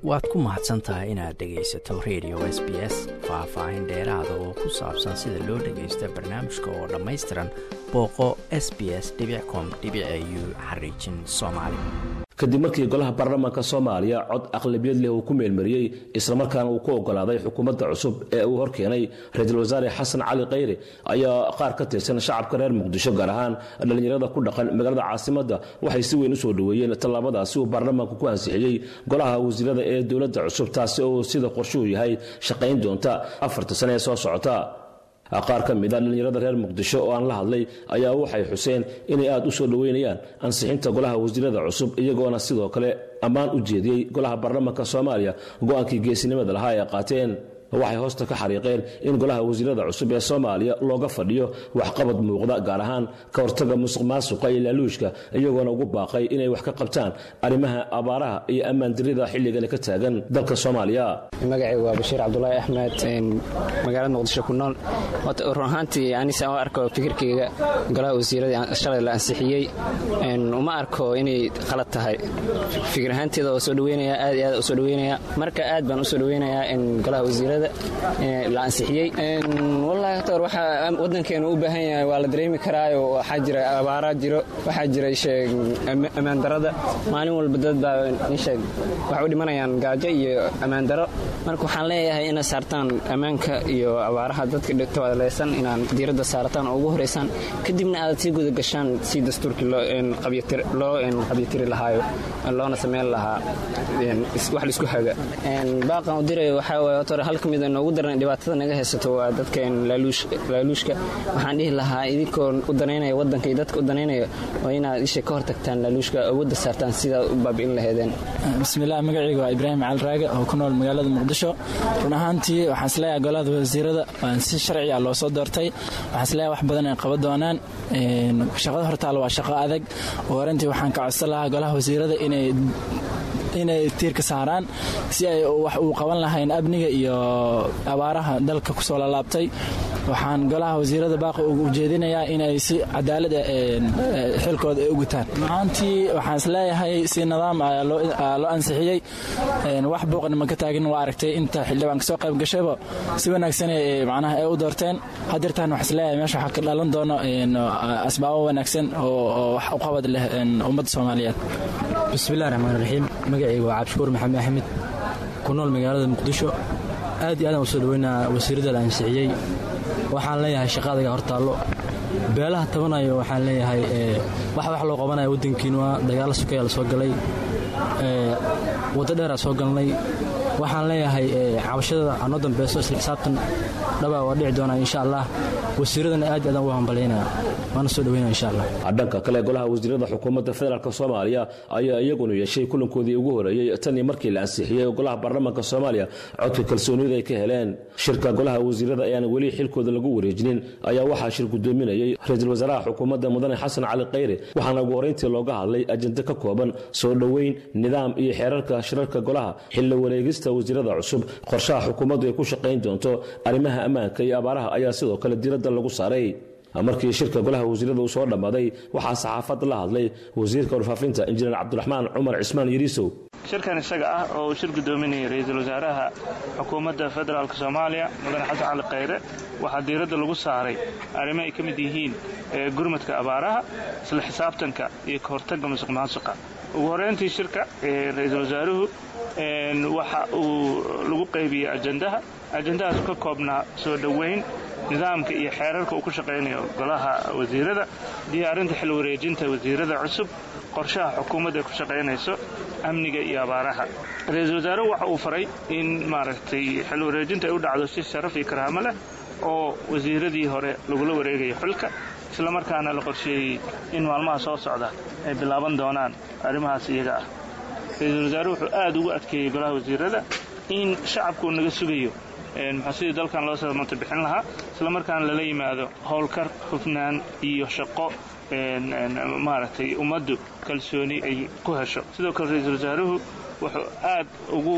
waad ku mahadsan tahay inaad dhegaysato radio s b s faah-faahin dheeraada oo ku saabsan sida loo dhagaysta barnaamijka oo dhammaystiran booqo s b s com u xariijin soomaali kadib markii golaha baarlamaanka soomaaliya cod aqlabiyad leh uu ku meelmariyey islamarkaana uu ku ogolaaday xukuumadda cusub ee uu horkeenay ra-iisul wasaare xasan cali khayre ayaa qaar ka tirsan shacabka reer muqdisho gaar ahaan dhallinyarada ku dhaqan magaalada caasimadda waxay si weyn u soo dhoweeyeen tallaabadaasi uu baarlamaanku ku ansixiyey golaha wasiirada ee dowladda cusub taasi oo sida qorshuhu yahay shaqayn doonta afarta sane ee soo socota qaar ka mid a dhallinyarada reer muqdisho oo aan la hadlay ayaa waxay xuseen inay aad u soo dhoweynayaan ansixinta golaha wasiirada cusub iyagoona sidoo kale ammaan u jeediyey golaha baarlamaanka soomaaliya go-aankii geesinimada lahaa ay qaateen waxay hoosta ka xariiqeen in golaha wasiirada cusub ee soomaaliya looga fadhiyo waxqabad muuqda gaar ahaan ka hortaga musuq maasuqa iyo laaluushka iyagoona ugu baaqay inay wax ka qabtaan arrimaha abaaraha iyo ammaandirida xilligani ka taagan dalka soomaaliya magacaygu waa bashiir cabdulaahi axmed magaalada muqdisho ku nool run ahaantii anisa u arko fikirkayga golaha wasiiradii shalay la ansixiyey uma arko inay qalad tahay fikir ahaanteeda oo soo dhaweynaya aad iyo aad u soo dhaweynaya marka aad baan u soo dhaweynayaa in golaha wasiirada la ansixiyey wallaahi htor waxaa waddankeenu u baahan yahay waa la dareemi karaayo waxaa jira abaaraa jiro waxaa jira sheeg ammaandarada maalin walba dad baa isheeg waxay u dhimanayaan gaajo iyo ammaandaro marka waxaan leeyahay inaad saartaan ammaanka iyo abaaraha dadka tawaaleysan inaan diiradda saarataan oo ugu horeysaan kadibna aad sii guda gashaan si dastuurkii loo qabyatiri lahaayo loona sameyn lahaa wax laisku haga baaqan u dirayo waxaa waay hor hal ka mida noogu daran dhibaatada naga haysato waa dadkan laaluushka waxaan dhihi lahaa idinkoo u danaynaya waddanka iyo dadka u danaynaya waa inaad isha ka hortagtaan laaluushka awoodda saartaan sidaad u baabi'in laheedeen bismillaah magacayga waa ibraahim cali raage oo ku nool magaalada muqdisho run ahaantii waxaan isleeyahay golada wasiirada waan si sharciga loo soo doortay waxaan isleeyahay wax badan ay qaban doonaan shaqada hortaal waa shaqo adag oo horantii waxaan ka codsan lahaa golaha wasiirada inay inay tiirka saaraan si ay wax uu qaban lahayn amniga iyo abaaraha dalka kusoo lalaabtay waxaan golaha wasiirada baaqi ugu jeedinayaa inay si cadaalada xilkooda ay u gutaan mahaantii waxaan isleeyahay si nidaam loo ansixiyey wax buuqna ma ka taagin waa aragtay inta xildhibaan kasoo qayb gashayba si wanaagsan macnaha ay u doorteen hadeertaan wax isleeyahay meesha waxaa ka dhalan doono asbaabo wanaagsan oo wax u qabad leh ummadda soomaaliyeed bismillahi raxmaan raxiim magacayga waa cabdishukuur maxamed axmed ku nool magaalada muqdisho aad iyo aadaan u soo dhaweynaa wasiirada la ansixiyey waxaan leeyahay shaqaadaga hortaallo beelaha tabanayo waxaan leeyahay wax wax loo qabanaya waddankiinu waa dagaalo sukaya la soo galay waddo dheeraa soo galnay waxaan leeyahay cabashada anoo dambeyso isla xisaabtan dhabaa waa dhici doonaa insha allah wasiiradana aad aadaan ugu hambalyaynaya waana soo dhaweynaya insha allah dhanka kale golaha wasiirada xukuumadda federaalk soomaaliya ayaa iyaguna yeeshay kulankoodii ugu horeeyey tanii markii la ansixiyey golaha baarlamaanka soomaaliya codka kalsoonida ay ka heleen shirka golaha wasiirada ayaan weli xilkooda lagu wareejinin ayaa waxaa shir gudoominayay ra-iisul wasaaraha xukuumadda mudane xasan cali khayre waxaana ugu horeyntii looga hadlay ajende ka kooban soo dhoweyn nidaam iyo xeerarka shirarka golaha xilla wareegista wasiirada cusub qorshaha xukuumaddu ay ku shaqayn doonto arrimaha ammaanka iyo abaaraha ayaa sidoo kale diiradda lagu saaray markii shirka golaha wasiirada uu soo dhammaaday waxaa saxaafadda la hadlay wasiirka warfaafinta injineer cabdiraxmaan cumar cismaan yariisow shirkan isaga ah oo uu shir gudoominayay ra-iisul wasaaraha xukuumadda federaalk soomaaliya mudane xasan cali khayre waxaa diiradda lagu saaray arrimo ay ka mid yihiin gurmadka abaaraha isla xisaabtanka iyo ka hortagga musuq maasuqa ugu horeyntii shirka ra-iisul wasaaruhu waxa uu lagu qaybiyey ajandaha ajandahaas ka koobnaa soo dhoweyn nidaamka iyo xeerarka uu ku shaqaynayo golaha wasiirada diyaarinta xil wareejinta wasiirada cusub qorshaha xukuumadda ay ku shaqaynayso amniga iyo abaaraha ra-iisul wasaaruhu waxa uu faray in maaragtay xil wareejinta ay u dhacdo si sharaf iyo karaamo leh oo wasiiradii hore lagula wareegayo xilka islamarkaana la qorsheeyey in maalmaha soo socda ay bilaaban doonaan arrimahaas iyaga ah ra-iisul wasaaruhu wuxuu aad ugu adkeeyey golaha wasiirada in shacabku uu naga sugayo muxuu sidii dalkan loo samata bixin lahaa islamarkaana lala yimaado howlkar hufnaan iyo shaqo maaragtay ummaddu kalsooni ay ku hesho sidoo kale ra-iisul wasaaruhu wuxuu aad ugu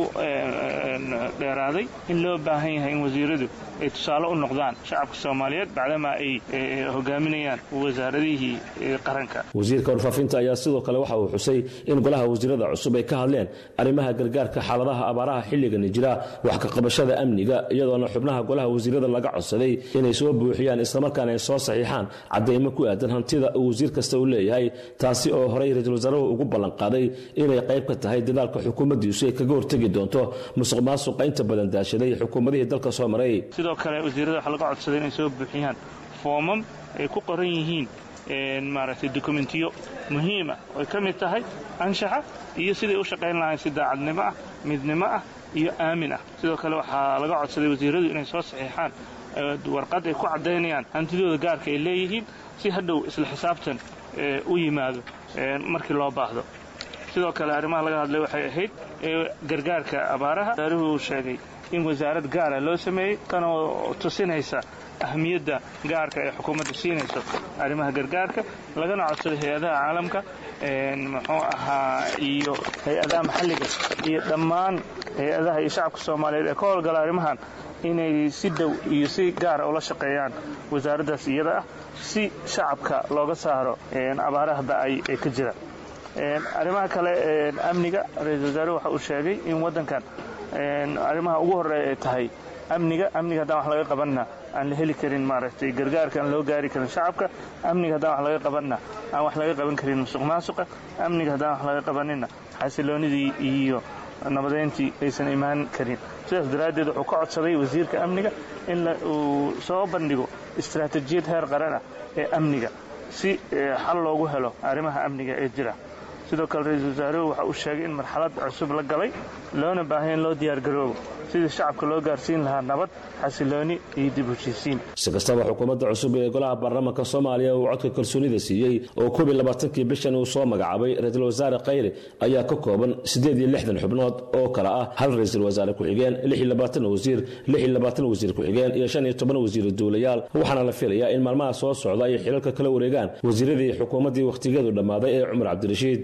dheeraaday in loo baahan yahay in wasiiradu ay tusaale u noqdaan shacabka soomaaliyeed bacdamaa ay hogaaminayaan wasaaradihii qaranka wasiirka warfaafinta ayaa sidoo kale waxa uu xusay in golaha wasiirada cusub ay ka hadleen arrimaha gargaarka xaaladaha abaaraha xilligani jira wax ka qabashada amniga iyadoona xubnaha golaha wasiirada laga codsaday inay soo buuxiyaan islamarkaana ay soo saxiixaan caddaymo ku aadan hantida uu wasiir kasta uu leeyahay taasi oo horey ra-iisul wasaaruhu ugu ballanqaaday inay qayb ka tahay dadaalka xukuumaddiisu ay kaga hortegi doonto musuq maasuqa inta badan daashaday xukuumadihii dalka soo maray sidoo kale wasiirada waxaa laga codsaday inay soo buuxiyaan foomam ay ku qoran yihiin maaragtay dokumentiyo muhiima oy ka mid tahay anshaxa iyo siday u shaqayn lahayn si daacadnimo ah midnimo ah iyo aamin ah sidoo kale waxaa laga codsaday wasiiradu inay soo saxiixaan warqad ay ku caddaynayaan hantidooda gaarka ay leeyihiin si hadhow isla xisaabtan u yimaado markii loo baahdo sidoo kale arrimaha laga hadlay waxay ahayd gargaarka abaaraha wasaaruhu uu sheegay in wasaarad gaara loo sameeyey tanoo tusinaysa ahmiyadda gaarka ee xukuumadda siinayso arrimaha gargaarka lagana codsaday hay-adaha caalamka muxuu ahaa iyo hay-adaha maxalliga iyo dhammaan hay-adaha iyo shacabka soomaaliyeed ee ka howlgala arrimahan inay si dhow iyo si gaara ula shaqeeyaan wasaaraddaas iyada ah si shacabka looga saaro abaaraha ba'ay ee ka jira arrimaha kale amniga ra-iisul wasaaruhu waxa uu sheegay in waddankan arrimaha ugu horreeya ay tahay amniga amniga haddaan wax laga qabanna aan la heli karin maaragtay gargaarka aan loo gaari karin shacabka amniga haddaan wax laga qabanna aan wax laga qaban karin musuq maasuqa amniga haddaan wax laga qabanina xasiloonidii iyo nabadeyntii aysan imaan karin sidaas daraaddeed wuxuu ka codsaday wasiirka amniga in uu soo bandhigo istaraatijiyad heer qaran ah ee amniga si xal loogu helo arrimaha amniga ee jira sidoo kale ra-iisul wasaaruhu waxa uu sheegay in marxalad cusub la galay loona baahanya in loo diyaargaroobo sidii shacabka loo gaarsiin lahaa nabad xasilooni iyo dib heshiisiin si kastaba xukuumadda cusub ee golaha baarlamaanka soomaaliya uu codka kalsoonida siiyey oo koob iyo labaatankii bishan uu soo magacaabay ra-iisul wasaare khayre ayaa ka kooban siddeed iyo lixdan xubnood oo kale ah hal ra-iisul wasaare ku-xigeen lix iyo labaatan wasiir lix iyo labaatan wasiir ku-xigeen iyo shan iyo toban wasiir duulayaal waxaana la filayaa in maalmaha soo socda ay xilalka kala wareegaan wasiiradii xukuumaddii wakhtigeedu dhammaaday ee cumar cabdirashiid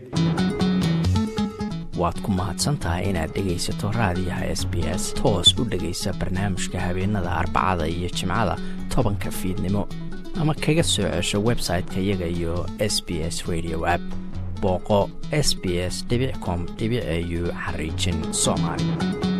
waad ku mahadsantahay inaad dhegaysato raadiyaha s b s toos u dhegaysa barnaamijka habeenada arbacada iyo jimcada tobanka fiidnimo ama kaga soo cesho website-ka iyaga iyo s b s radio app booqo s b s com au xariijin soomaali